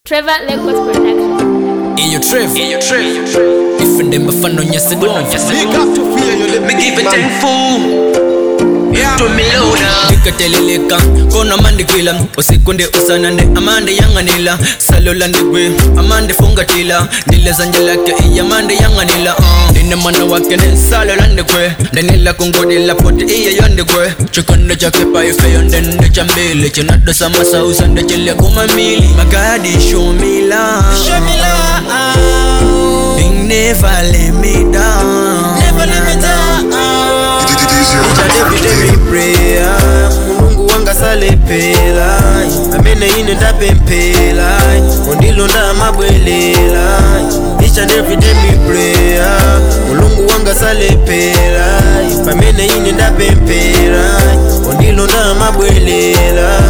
Trevor Legos Production. Iyo Trev ifende mafano nyasedwa Big up to fear you live Me give it ten fool. To me loader. ikateleleka kona mandikwila usikunde usanande amande yanganila salola ndigwe amande fungatila ndile zanje lake iyamande yanganila uh. ndine mwana wake ne salola ndigwe ndanila kungodila poti iye yondikwe chikondo chake paifeyo ndende chambili chinado samasausa ndechile kumamili magadi show me love Show me love. Big never let me down Never let me down. everyday prayer mulungu wanga salepela amene ine ndapemphera undilonda amabwelela each and every day me prayer mulungu wanga salepela pamene ine ndapemphera undilonda amabwelela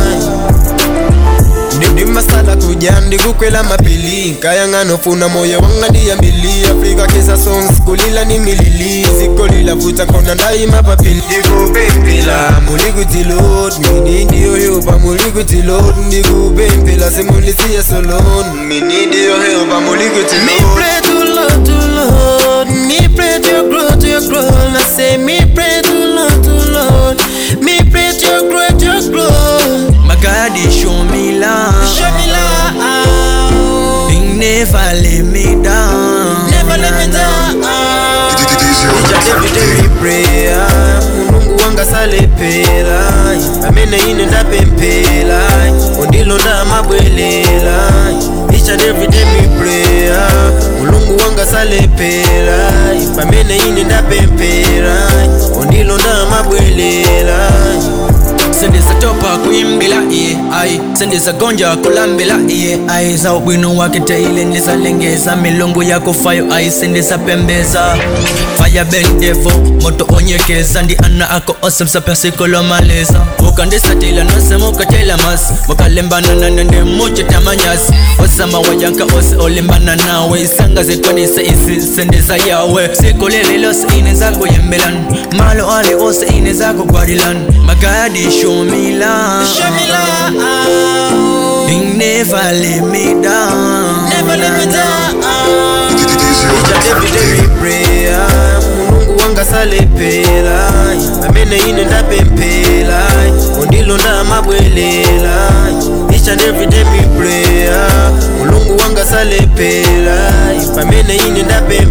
ndimasala kuja ndikukwela mapili nkayang'anofuna moyo wanga ndiyambili afrika kesa songs kulila ni milili zikolila futa kona ndayima papili ndikupempela muli kuti lord mini ndiyoyopa muli kuti lord ndikupempela semulisiye solon mini ndiyoyopa muli kuti Me lord pray to Lord, to Lord. Me pray to your growth, to your growth. I say me pray to Lord, to Lord. Me pray to your growth, to your growth. magadi show me love Show me love. Big never let me down Never let me down. everyday prayer mulungu wanga salepela amene ine ndapemphera undilonda amabwelela each and every day me prayer mulungu wanga salepela pamene ine ndapemphera undilonda amabwelela sendisatopa kuimbila iye ai sendisagonja kulambila iye ai za ubwino wake teile ndisalengeza milungu yako fayo ai sendisapembeza faya bendevo moto onyekeza ndi ana ako ose msapyasikolomaleza ukandisatila nosemukatela masi mukalembana nanende muchitamanyasi osama wayanka ose olembana nawe isanga zikwanise isi sendisa yawe sikolelelose ine zakuyembelani malo ali ose ine zakugwadilani magadi show me love Show me love. Big never let me down Never let me down. everyday prayer mulungu wanga salepela amene ine ndapemphera undilonda amabwelela each and every day me prayer mulungu wanga salepela pamene ine ndapemphera